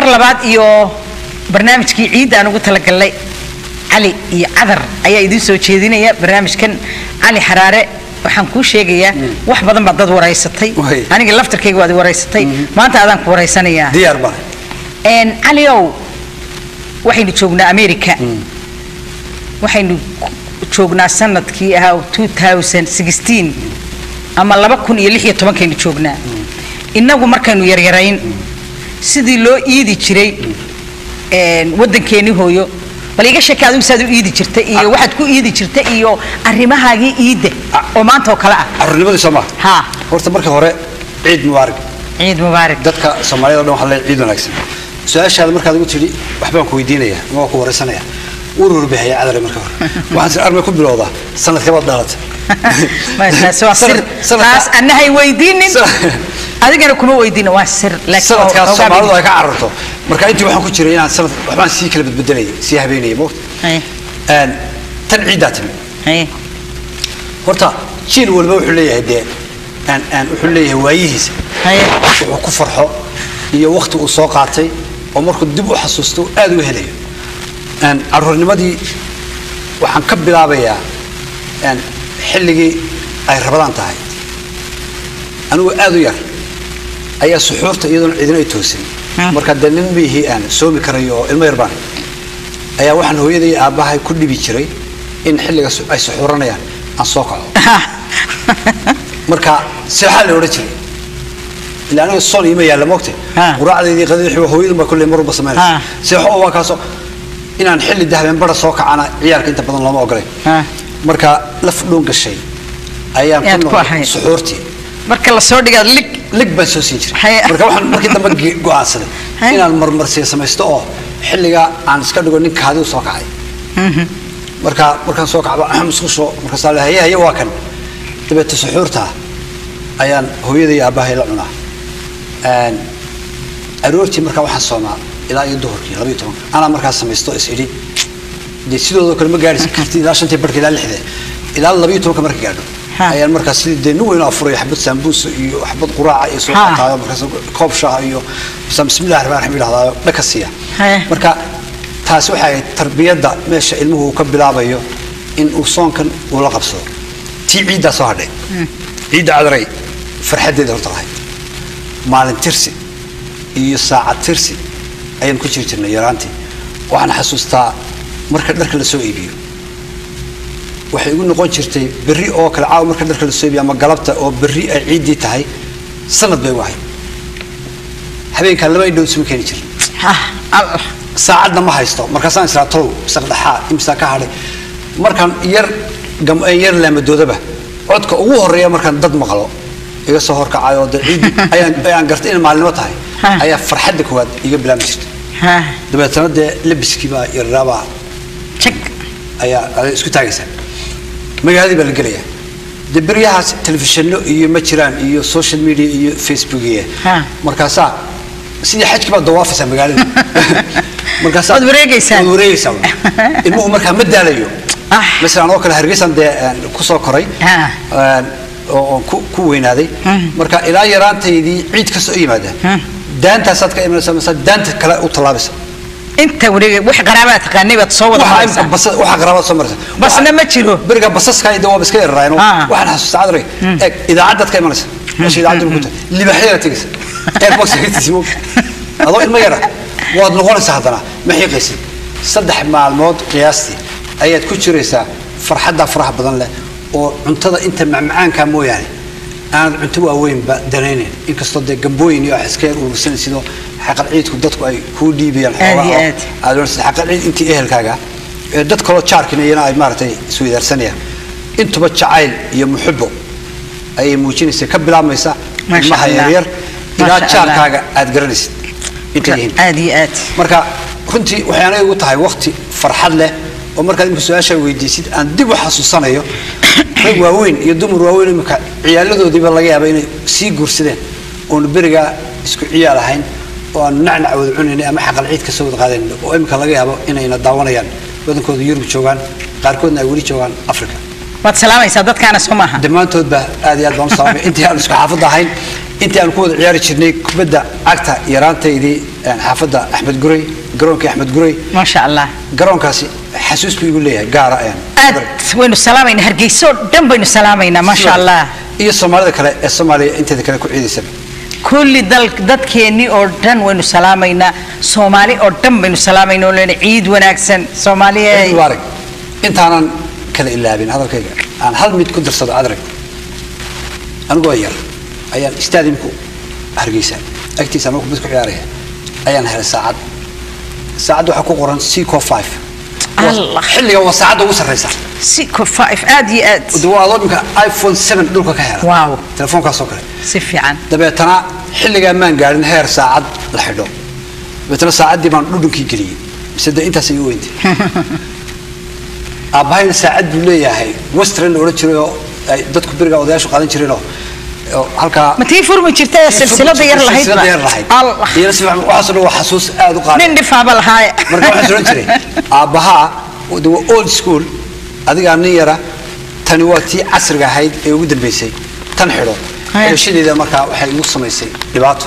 mar labaad iyo barnaamijkii ciidda aan ugu talagalnay cali iyo cadar ayaa idiin soo jeedinaya barnaamijkan cali xaraare waxaan kuu sheegayaa wax badan baad dad waraysatay Way. aniga laftarkayga waad i waraysatay maanta adaan ku waraysanayaa diyaar baa Een, caliow waxaynu joognaa america waxaynu ku- joognaa sanadkii ahaa 2016 ama laba kun iyo lix iyo tobankaynu joognaa innagu markaynu yaryarayn sidii loo iidi jiray een, waddankeeni hooyo bal iga sheeka adigu saad u iidi jirta iyo waxaad ku iidi jirta iyo arrimahaagii iidda oo maanta oo kale ah carruurnimadii soo maa ha horta marka hore ciid mubaarak ciid mubaarak dadka soomaaliyada o dhan waxaa leeyahay ciid wanaagsan su-aashaada markaad ugu tidhi waxbaan ku weydiinaya ama waa ku waraysanaya wuu rurbixaya cadare marka hore waxaan tir armay ku bilowdaa sanadkee baad dhalata Ma, taas waa sir taas annahay weydiinin adigana kuma weydiina waa sir laakiin sanadkaas ogaa soomaalidu bidi. ay ka cararto marka intii waxaan ku jiray inaan sanad waxbaan sii kala bedbedelaya sii habeenaya moogta Haye, Een, tan ciiddaa timi haye. horta jiil walba wuxuu leeyahay dee aan aan wuxuu leeyahay waayihiisa Haye. wuxuu ku farxo iyo waqti uu soo qaatay oo markuu dib u xasuusto uu aad u helayo Een, carruurnimadii waxaan ka bilaabayaa een, xilligii ay rabadaan tahay anigu aad u yar ayaa suxuurta iyadoona cidina ay toosin Hmm. marka dee nin mihii aan soomi karayo oo ilmo yar baan ayaa waxaan hooyaday iyo aabbahay ku dhibi jiray in xilliga su- ay suxuuranayaan aan soo kaco marka seexaa la odhan jiray ilaa aniga soon iima yaalla moogte Ha. quraacdaydii qadii waa hooyadun baa kulley marwalba samaynaysa Ha. seexo oo waa kaasoo inaan xilli dahbeen bara soo kacana ciyaalka inta badan looma ogolay Ha. marka laf dhuun gashay ayaan Ayaad ku ku noqday ahayd. suxuurtii marka la soo dhigaad lig lig baan soo siin jiray Haya. marka waxaan markii dambe ge- go'aansaday Haya. inaan marmarsiya samaysto oo xilliga aan iska dhigo nin kaadiu soo kacay marka markaan soo kacba musqusho markaasaa le haye haye waa kan dabeete suxuurta ayaan hooyaday iyo aabbahay la cunaa Een, aroortii markaa waxaan soomaa ilaa iyo duhurkii labaiyo tobanka anaa markaas samaysto is idhi dee sidoodoo kale ma gaadhi karti ilaa shantii barhka ilaa lixde ilaa labaiyo tobanka marka gaadho Ha. ayaan markaas sidii dee nin weyn oo afuraya xabad saambuusa iyo xabad quraaca iyo soo Ha. qataayo markaas koob shaaha iyo bisaan bismillahi raxmaan raxiim idhahdaayo dhaka siiya Haya. marka taasi waxay ahayd tarbiyadda meesha ilmuhu uu ka bilaabayo in uu soonkan uu la qabsado tii ciiddaa soo hadhay ciidda cadaray farxaddeeda horta lahayd maalin tirsi iyo saacad tirsi ayaan ku jiri jirnay yaraantii waxaan xasuustaa marka dharka la soo iibiyo waxay igu noqon jirtay berri oo kale caawa marka dharka la soo iibiyo ama galabta oo berri ay ciiddii tahay sanad bay wahay habeenkaa laba indhood isuma keeni jirin Ah, Allah. saacadna ma haysto markaasaan israa tolow saqdhaxaa imsaa ka hadhay markaan yar gam- eh, yar laamadoodaba codka ugu horeeya markaan dad maqlo iga soo horkacay oo dee ciiddi ayaan ayaan gartay inay maalinimo tahay Ha. ayaa farxadda koowaad iga bilaabmi jirtay Ha, dabeetana dee labiskii baa yarraabaa jag. ayaa aday isku taagaysaa magaaladii baa la gelayaa dee beryahaas telefishinno iyo ma jiraan iyo social media iyo facebook iyo Ha. markaasaa sidii xajkii baad dawaafaysaa magaalada markaasaa Waad wareegaysaa. waad wareegaysaa ilmuhu markaa ma daalayo Ah. masalan oo kale hargeysan dee aan ku soo koray Ha. aan- oo oo ku ku weynaaday Hmm. marka ilaa yaraantaydii ciid kasta u yimaada Hmm. daantaasaad ka imanaysaa mase daanta kale u tallaabaysa inta wareegay wax qaraabaa taqaanay baad soo wada waxa maraysaa. basa- waxa qaraabada soo maraysa basna ma jiro beriga basaska iyo waa iska yararaayeen Ah. waxaan xasuustaa cadray eeg idaacadaad ka imanaysa meesha idaacaddu ku tahay libaxyada tegaysa airbox hagtiisa moog adoo ilmo yara waad noqonaysaa haddana ma xiiqaysid saddex maalmood qiyaastii ayaad ku jiraysaa farxadda faraha badan leh oo cuntada inta macmacaanka mooyaane aanad cunto waaweynba danaynayn inkastoo dee gambooyin iyo wax iska yar urursanaysidoo xaqal ciidku dadku ay kuu dhiibayaan Aad iyo xoogaa oo aad. aad oranaysid xaqal ciid intii ehelkaaga ee dad kaloo jaarkina iyana ay maaragtay isweydaarsanayaan intuba jacayl iyo muxubo ayay muujinaysa ka bilaabmaysa Masha ilmaha Allah. yaryar ilaa Masha jaarkaaga aad garanaysid intay yihiin aad iyo aad marka runtii waxay anaga igu tahay waqti farxad leh oo markaad imika su-aasha weydiisid aan dib u xasuusanayo rag waaweyn iyo dumar waaweyn imika ciyaaladoodiiba laga yaaba inay sii guursadeen oonu berigaa isku ciyaal ahayn oo aanu nacnac wada cunaynay ama xaqal ciid ka soo wada qaadayn oo imika laga yaabo inayna daawanayaan badankooda yurub joogaan qaarkoodna ay weli joogaan africa waad salaamaysaa dadkaana soo maaha dhammaantoodba aad iyo aad baan u salaamay intii aan isku xaafadda ahayn intii aan ku wada ciyaari jirnay kubadda cagta yaraantaydii een, xaafadda axmed gurey garoonkii axmed gurey maasha allah garoonkaasi xasuus buu igu leeyahay gaara een, aad waynu salaamaynaa hargeyso oo dhan baynu salaamaynaa maasha allah iyo soomaalida kale ee soomaaliya inteeda kale ku ciidaysaba kulli dal dadkeennii oo dhan waynu salaamaynaa soomaali oo dhan baynu salaamaynaa oo leena ciid wanaagsan soomaaliya mubaarak intaanan kala ilaabin hadalkayga aan hal mid ku darsado adrag anigoo yar ayaan stadiumku hargeysa agtiisa ama kubad ku ciyaaraya ayaan helay saacad saacadda waxaa ku qoran seco five Allah. xilliga waa saacadda ugu sarreysa si kofaif aad iyo aad de waa adoo dhimka iphone seven dhulka ka hela Wow. telefoonkaasoo kale si fiican dabeetana xilligaa maan gaadhin heer saacad la xidho dabeetana saacaddii baan dhudhunkii geliyey mise de intaas igu weyntay aabbahayna saacad buu leeyahay western la odhan jiray oo ay dadku beriga odayaashu qaadan jireenoo oo halkaa ma tii furmi jirta ee silsilada yar lahayd silsilada yar lahayd allah iyana si fiican waxaasoo dhan waa xasuus aad u qaali nin dhifaaba lahaaye marka waxaan odhan jiray aabbahaa de waa old school adigaa nin yara tani waa tii casriga ahayd ee ugu dambeysay tan xidho Haya. xidhashadeeda markaa waxay igu samaysay dhibaato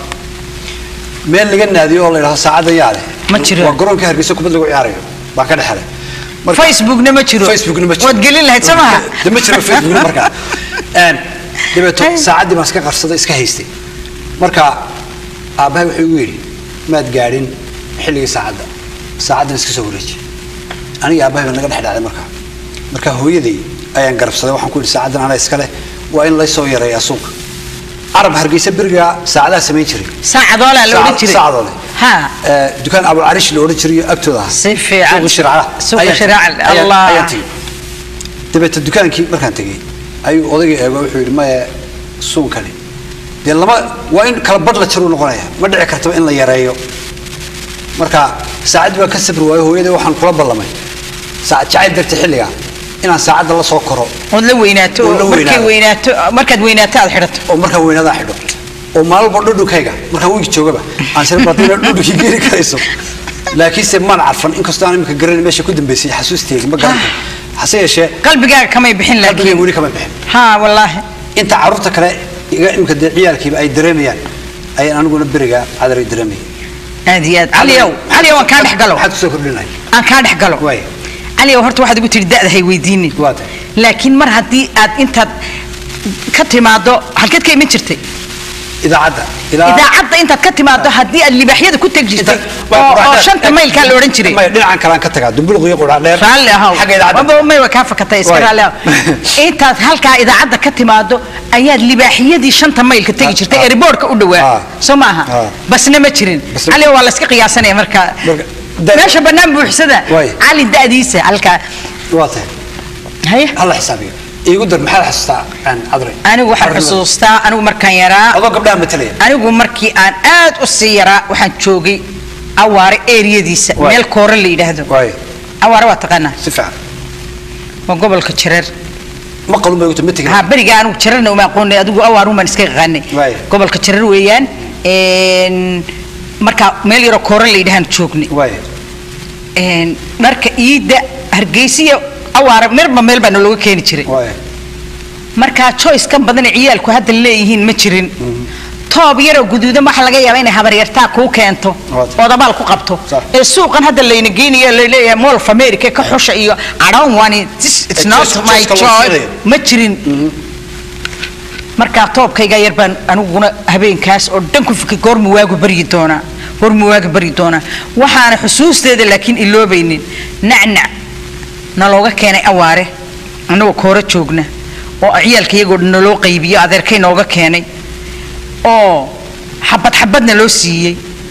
meel laga naadiyo oo la yidhahdo saacadda yaa leh Ma jiro. waa garoonka hargeysa kubad lagu ciyaarayo baan ka dhexelay Marka- facebookna ma jiro facebookna ma jiro waad gelin lahayd soo maha de ma jiro facebookna markaa Een, dabeeto Haya. saacaddii baan iska qarsaday iska haystay marka aabbahay wuxuu igu yidhi maad gaadhin xilligii saacadda saacaddan iska soo wareeji aniga aabbahay baa naga dhex dhacday markaa marka hooyaday ayaan garabsaday waxaan ku yidhi saacaddan anaa iska leh waa in laysoo yareeyaa suuqa carab hargeysa berigaa saacadaha samayn jiray saacadoolaa la odhan jiray saacadoole ha Ee, dukaan abulcarish la odhan jiray agtooda ahaa Si fiican. suuqa shircada Suuqa Ayaan- shiraaca, ayaan- Allah. ayaan tegey dabeete dukaankii markaan tegey ayuu odayga eego wuxuu yidhi maya suun kale dee lama waa in kala badh la jaruu noqonaya ma dhici kartaba in la yareeyo marka saacaddii baa ka sabri waayo hooyaday waxaan kula ballamay saacad jacayl darti xilliga inaan saacadda la soo koro ood la weynaato Oo la oo markay weynaado. weynaato markaad weynaato aad xidhato oo markaan weynadaa xidho oo maalba dhudhunkayga markaan wiigi joogaba aan sira badina dhudhunkii geeri karayso laakiinse maan carfan inkastoo aan imika garanay meesha ku dambeysay xasuusteegi ma garanay hase yeeshee qalbigaaga kamay bixin qalbigay laakiin weli kama bixin ha wallaahi inta carruurta kale iga imika dee ciyaalkiiba ay dareemayaan ayaan aniguna beriga cadaray dareemayay aad iyo aad caliyow caliyow aan kaa dhex galo maxaad kusoo kordhinay aan kaa dhex galo Waay. caliyow horta waxaad igu tihi da'da hay weydiinin Waa tahay. laakiin mar haddii aad intaad ka timaado halkeed ka iman jirtay idaacadda ilaa idaacadda intaad ka timaado haddii aad libaaxyada ku teg jirtay oo oo shanta maylkaa la odhan jiray maya dhinacan kalaan ka tagaa dumbuluq iyo qudhaa dheer raalli ahow xagga idaacadda Waba may waa kaa fakatay iska Waay. raalli ahow intaad halkaa idaacadda ka timaado ayaad libaaxyadii shanta maylka tegi Ah, jirtay ah. eriboorka u dhawaa Ah. soo maaha Ah. basna ma jirin Basna- cali waa la iska qiyaasanaya marka Marka, da- meesha bannaan buuxsada Waay. cali da'diisa halkaa waa tahay haye hala xisaabiyo iigu dar maxaad xasuustaa aan cadre anigu waxaan xusuustaa anigu markaan yaraa adoo gabdhaha matalaya anigu markii aan aad u sii yaraa waxaan joogay awaare eriyadiisa Waay. meel koore la yidhaahdo waayo awaare waa taqaanaa si fiican waa gobolka jareer ma qalun bay uta ma tegin ha beriga anigu jararna uma aqoonay adigu awaaruun baan iska yaqaanay Waay. gobolka jarar weeyaan een, marka meel yaroo koore la yidhahaan joognay waayo een, dharka iidda hargeysiya awaare meelba meel baa nalooga keeni jiray waayo markaa choice kan badan ee ciyaalku hadda leeyihiin ma jirin toob yaroo guduudan waxaa laga yaabaa inay habaryartaa kuu keento Waad. ood abaal ku qabto Sax. ee suuqan hadda layna geynayo laleeyahay mall of america ka xusha iyo i don't want it this it's Ee, not choice- my choice-ka loo choice siinayo. ma jirin markaa toobkayga yar baan aniguna habeenkaas oo dhan ku fikir goorma waagu baryi doonaa goorma waagu baryi doonaa waxaana xusuusteeda laakiin iloobaynin nacnac nalooga keenay awaare annagoo kooro joogna oo ciyaalka iyagoo dhan naloo qaybiyo adeerkay nooga keenay oo xabad xabadna loo siiyey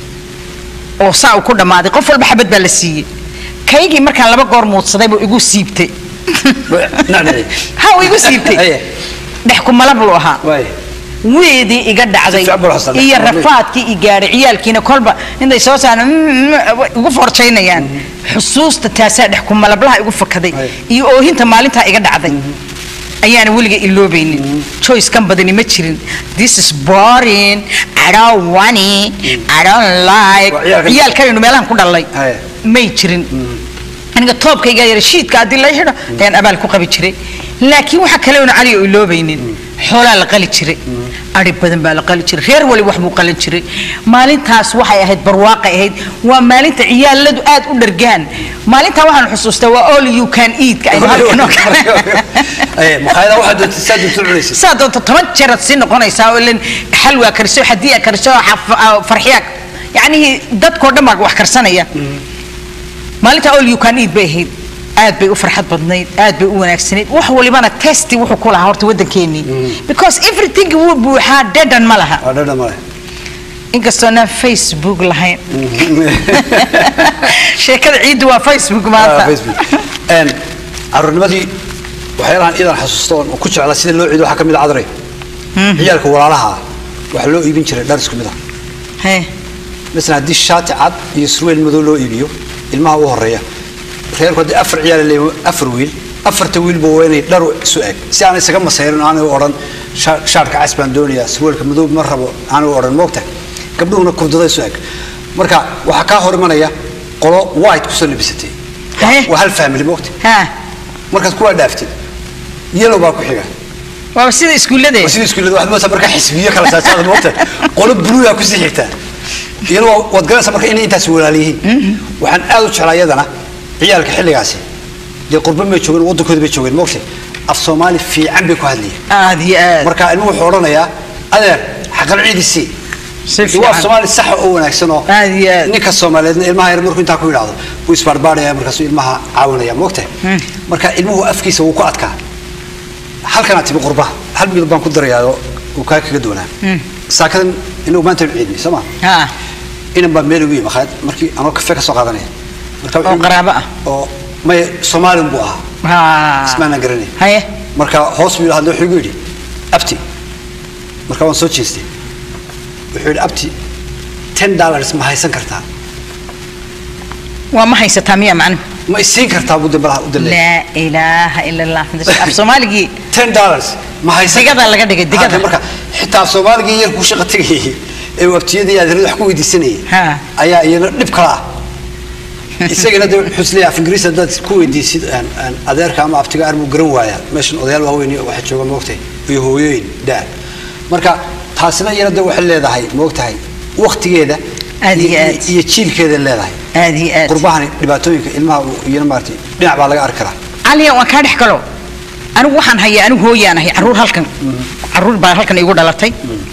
oo saa uu ku dhammaaday qof walba xabad baa la siiyey kaygii markaan laba goor muudsaday buu igu siibtay nacnaci ha uu igu siibtay Aye. dhex ku malab lu ahaa waayo weedii iga dhacday Si fiican buu xasuustaa. iyo rafaadkii i gaadhay ciyaalkiina kolba intay soo saaraan igu forjaynayaan xusuusta taasaa dhex ku malablaha igu fakaday Aye. iyo oohinta maalintaa iga dhacday ayaana weliga iloobaynin choice kan badani ma jirin this is boring i don't want it i don't like Waa ciyaalkan- ciyaalkanaynu meelahan ku dhalay Aye. may jirin aniga toobkayga yara shiidka haddii la xidho ayaan abaal ku qabi jiray laakiin waxa kale oona cali oo iloobaynin xoolaa la qali jiray ari badan baa la qali jiray reer wali wax buu qalan jiray maalintaas waxay ahayd barwaaqay ahayd waa maalinta ciyaaladu aad u dhargaan maalintaa waxaan xusuustaa waa all you can eat ka aynu halkan oo kale Eh, makhaayadaha waxaad doonta saa doonta u cunaysid saa doonta toban jeeraad sii noqonaysaa oo ilan xalwaa kariso xadiya kariso xaf- ah, farxiya yacnihii dadkoo dhan baa wax karsanaya maalinta all you can eat bay ahayd aad bay u farxad badnayd aad bay u wanaagsanayd wax walibana testi wuxuu ku lahaa horta waddankeenii because everything wuu buuxaa dhadhan ma laha waa dhadhan male inkastoo naan facebook lahayn sheekada ciiddu waa facebook Ah, maanta Facebook. Een, caruurnimadii waxyaalahan idan xasuusto oon ku jeclaa sida loo ciido waxaa ka mid a cadray ciyaalka walaalaha ah waxaa loo iibin jiray dhar isku mid ah Hee, masalan haddii shaati cad iyo surweel madow loo iibiyo ilmaha u horeeya reerku haddii afar ciyaal leeyihiin afar wiil afarta wiilba waa inay dhar isu eg si aan isaga masayrin aanay u odhan "Sha- shaarka cas baan doonayaa surweelka madow ma rabo aanay u odhan moogta gabdhuhuna kurdada isu eg marka waxaa kaa hor imanaya qolo white kusoo labisatay Hee. waa hal family moogta haa markaad kuwaa dhaaftid yellow baa ku xiga waaba sida iskuullade waa sida iskuullada waxaad moodaa marka xisbiyo kala saasaada moogta qolo buluugaa kusii xigtaa iyadoo waad garanaysaa marka inay intaas walaal yihiin waxaan aad u jeclaa iyadana ciyaalka xilligaasi dee qurbo may joogeen waddankooda bay joogeen moogta af soomaali fiican bay ku hadlayeen aad iyo aad marka ilmuhu wuxuu odhanayaa adeer xaqal ciidisii Si waa fiican. soomaali saxa oo wanaagsan oo Aad iyo aad. ninka soomaaliyeedna ilmaha yar markuu intaa ku yidhaahdo wuu isbaarbaaraya markaasuu ilmaha caawinaya moogta marka ilmuhu afkiisa wuu ku adkaa halkanaa timi qurbaha hal midab baan ku darayaa uu kaa kaga doonaa saakadan inagu maanta aynu ciidnay soo ma haa inan baa meel ugu yimi makhaayad markii anoo kafe ka soo qaadanaya marka wuxuu- oo qaraabo ah oo maya soomaalin buu ahaa haa ismaanaan garanay haye marka hoos buu hadle wuxuu igu yidhi abti marka waan soo jeestay wuxuu yidhi abti ten dollars ma haysan kartaa waa ma haysataa miya macnuhu ma isiin kartaa buu dambalaha u dalay laa ilaaha ila allah af soomaaligii ten dollars ma haysan Digada laga dhigay, digada. Hadda marka xitaa af soomaaligii yar kuu shaqa tegayay ee uu abtiyadii aad wax ku weydiisanayay Ha. ayaa iyana dhib kala ah isagana de wuxuu isleeyahay af ingiriis haddaad ku weydiisid aan- aan adeerka ama abtiga arbuu garan waayaa meeshan odayaal waaweyn iyo waxa jooga moogtahay iyo hooyooyin daa marka taasina iyana de waxay leedahay moogtahay waktigeeda Aad iyo aad. iyo jiilkeeda leedahay aad iyo aad qurbahani dhibaatooyinka ilmaha uu iyana maaragtay dhinac baa laga arki karaa caliya waan kaa dhex galo anigu waxaan hayaa anigu hooyaan ahay caruur halkan caruur baa halkan igu dhalatay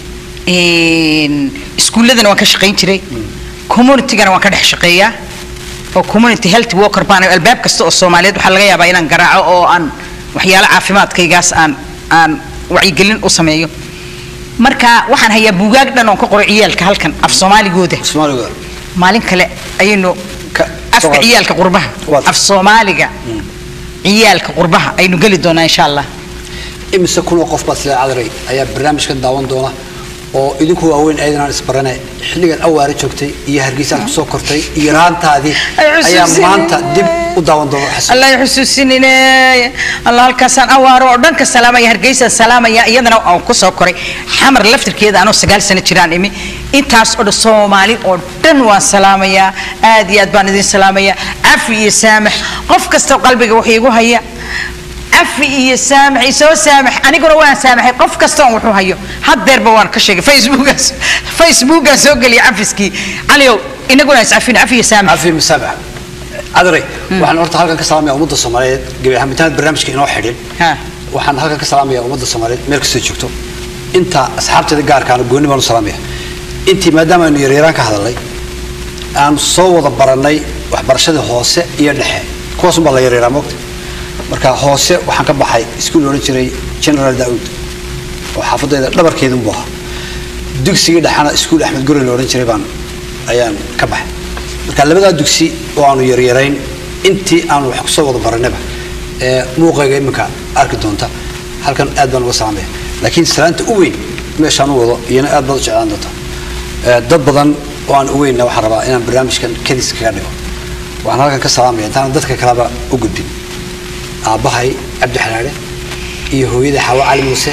Een, iskuulladana waan ka shaqayn jiray communitygana waan ka dhex shaqeeyaa oo community health worker baan ahay. albaab kasta oo soomaaliyeed waxaa laga yaabaa inaan garaaco oo aan waxyaalo caafimaadkaygaas aan aan wacyigelin u sameeyo marka waxaan hayaa buugaag dhan oon ka qoray ciyaalka halkan af soomaaligooda soomaaliga maalin kale ayaynu Ka- afka soo- ciyaalka qurbaha Waad- af soomaaliga ciyaalka qurbaha aynu geli doonaa insha allah imise kunoo qof baad sida cadaray ayaa barnaamijkan daawan doona oo idinku waaweyn aydanaan isbarane xilligan awaare joogtay iyo hargeysaad kusoo kortay iyo raantaadii Ay ayaa xusuusinay. maanta dib u daawan doona xasuus allah xusuusinine allah halkaasaan awaaro oo dhanka salaamaya hargeysa salaamaya iyadana aan ku soo koray xamar laftirkeeda anoo sagaal sano jiraan imi intaas oo dhan soomaali oo dhan waan salaamayaa aad iyo aad baan idin salaamayaa cafi iyo saamax qof kasta qalbiga wax iigu haya cafi iyo saamax isoo saamax aniguna waan saamaxay qof kasta on wuxuu hayo haddeerba waan ka sheegay facebookaas facebookaan soo geliya cafiskii caliow inaguna iscafin cafi iyo saamax cafi musaabax cadaray waxaan horta halkan ka salaamaya ummadda soomaaliyeed gabi ahaan intaanad barnaamijka inoo xidhin Ha. waxaan halkan ka salaamaya ummadda soomaaliyeed meel kastoo joogto inta asxaabteeda gaarkaana gooni baan u salaamaya intii maadaama aynu yaryaraan ka hadalnay aan soo wada barannay waxbarashadii hoose iyo dhexe kuwaas unbaa la yaryaraa moogta marka hoose waxaan ka baxay iskuul la odhan jiray general daauud oo xaafadayda dhabarkeedun buu ahaa dugsigii dhexana iskuul axmed gure la odhan jiray baan ayaan ka baxay marka labadaa dugsi oo aanu yaryarayn intii aanu wax kusoo wada barannayba ee muuqayga iminka arki doonta halkan aad baan uga salaamaya laakiin salaanta u weyn meeshaan u wado iyana aad baad u jeclaan doonta Ee, dad badan oo aan u weynna waxaan rabaa inaan barnaamijkan kadis kaga dhigo waxaan halkan ka salaamaya intaan dadka kaleba u gudbin aabbahay cabdi xalaale iyo hooyaday xawa cali muuse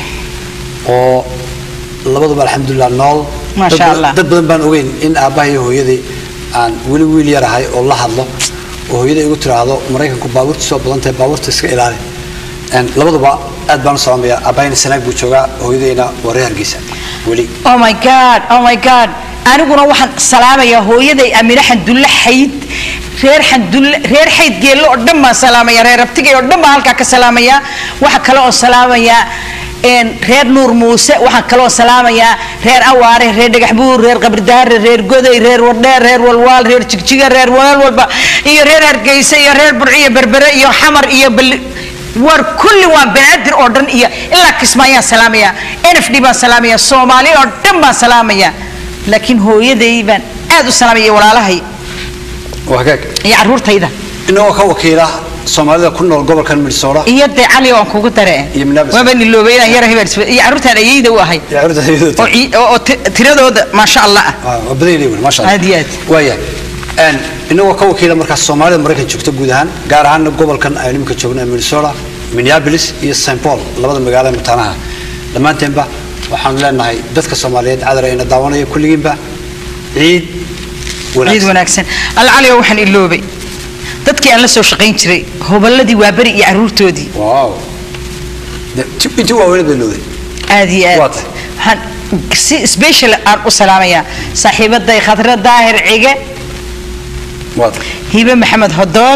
oo labaduba alxamdulilah nool Masha Dad ba- Allah. dad badan baan ogeyn in aabbahay iyo hooyaday aan weli wiil yarahay oo la hadlo oo hooyaday igu tiraahdo maraykanku baabuurta soo badan tahay baabuurta iska ilaali Een, labaduba aad baan u salaamaya abayna sanaag buu joogaa hooyadayna waa reer hargeysa weli oh my god oh my god aniguna waxaan salaamayaa hooyaday amine xandulle xayd reer xandulle reer xayd geello oo dhan baan salaamaya reer abtigay oo dhan baan halkaa ka salaamayaa waxa kale oo salaamayaa een, reer nuur muuse waxaan kale oo salaamayaa reer awaare reer dhagax buur reer qabridaare reer goday reer wardheer reer walwaal reer jigjiga reer weel walba iyo reer hargeysa iyo reer burciyo berbere iyo xamar iyo bal war kulli waa banaadir oo dhan iyo ilaa kismaayaan salaamaya nfd baan salaamaya soomaali oo dhan baan salaamaya laakiin hooyaday baan aad u salaamaya iyo walaalahay waa hagaag iyo caruurtayda inagoo ka wakiila soomaalida ku nool gobolkan minnesota iyo dee cali waan kugu dare Iyo Minneapolis. waaba niloobay inaan yara hebel iyo caruurtaan ayayda u ahay iyo carruurta hooyadooda oo cii- oo- oo ti- tiradooda maasha allah ah Ah, waa badan yahay maasha Allah Aad iyo aad. waaya een inagoo ka wakiila markaas soomaalida maraykan joogta guud ahaan gaar ahaan gobolkan aynu imika joogno ee minnesota minneapolis iyo st paul labada magaalo ee mataanaha dhammaanteenba waxaanu leenahay dadka soomaaliyeed cadar ayna daawanaya kulligiinba ciid ciid wanaagsan wanaagsan alcali oo waxaan iloobay dadkii aan la soo shaqayn jiray hoballadii waa beri iyo caruurtoodii wow De- ti- intii waaweyned bay looday aad iyo Waa aad tahay. waxaan si special aan u salaamayaa saaxiibaday khadra daahir cige waa tahay hibe maxamed hodoon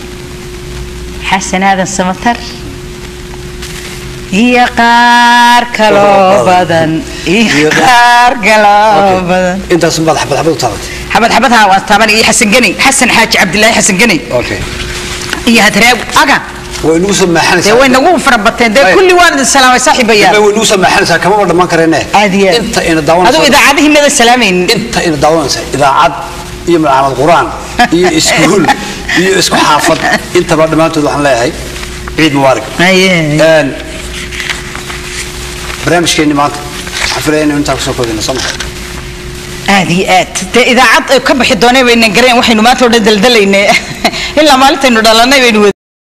xasan aadan samatar iyo qaar kaloo badan iyo Iyo qaar- qaar kaloo Okay. badan intaasun baad xabad xabad u taabatay xabad xabadha waan taabanay iyo xasan geni xasan xaaji cabdilaahi xasan geni okay iyo hadraag aga way nagu soo dee maaxanaysaa way nagu fara bateen dee Ay. kulli waan idin salaamay saaxiibayaal way nagu soo maaxanaysaa kamaba dhammaan kareene aad iyo aad inta ina aduu daawanaysa idaacadihii nada salaamaynin inta ina daawanaysa idaacad iyo malcamad quraan iyo iskuul iyo isku xaafad intaba dhammaantood waxaan leeyahay ciid mubaarak Aye. Een, barnaamijkeenni maanta waxaan filaya inaynu intaa kusoo koodina soo maha aad iyo aad dee idaacad ay ka bixi doonay baynan gareen waxaynu maanta oo dhan daldalaynay ilaa maalintaynu dhalanay baynu